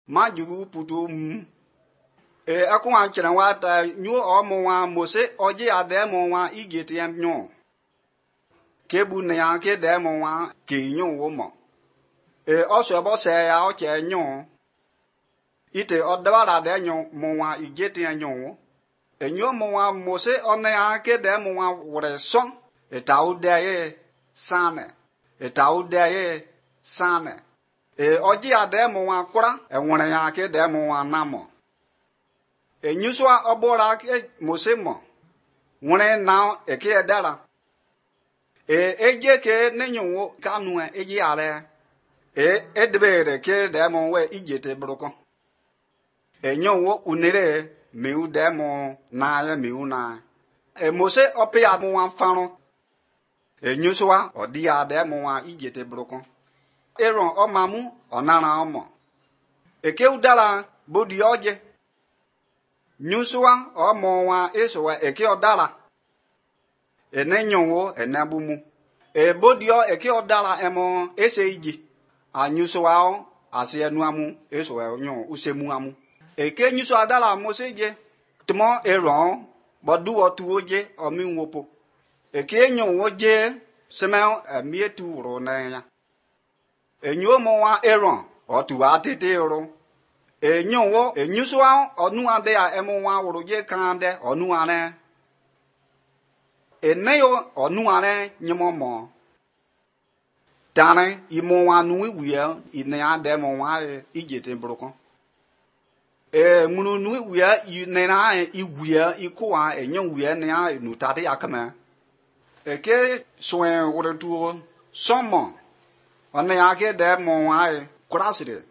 ma jugu putu mu e akwa chere nwata nyu ọmụ nwa mose ọjị ade mụ nwa ige tie nyu ke bu ne ya ke de mụ nwa ke nyu wo mo e ọsọ bọ se ya ọ che nyu ite ọdabara de nyu mụ nwa ige tie nyu enyo mụ nwa mose ọne ya ke de mụ nwa wure sọn etau de ye sane etau de ye sane e ọjị ade mụ nwa kwara enwere ya ke de mụ nwa na mọ enyusua ọbụra ke mose mọ nwere na eke dara e eje ke nenyo kanu eji are e edebere ke demo we ijete broko enyo wo unere meu demo na ya meu na e mose ope ya mu wan faro enyusua odi ya demo wa ijete broko eron ọmamu ọnara ọmọ eke udara bodi oje nyusua ọmọ wa esowa eke ọdara ene nyonwo ene bumu ebodio eke ọdara emo ese iji anyusua o asi enu amu esowa nyo usemu amu eke nyusua dara mose je tmo eron bodu otu oje omi nwopo eke nyonwo je semel emietu ro na ya enyo mo wa eron otu atete ro enyowo enyusua ọnu ade a emu nwa wụrụ je kan ade ọnu are eneyo ọnu are nyemo mo tare imo nwa nu iwie ine ade mo nwa ijete broko e munu nu iwie ine na iwie ikuwa enyo wie ne a nu tade akama eke soen wụrụ tuo somo ọne ya ke de mo nwa kurasire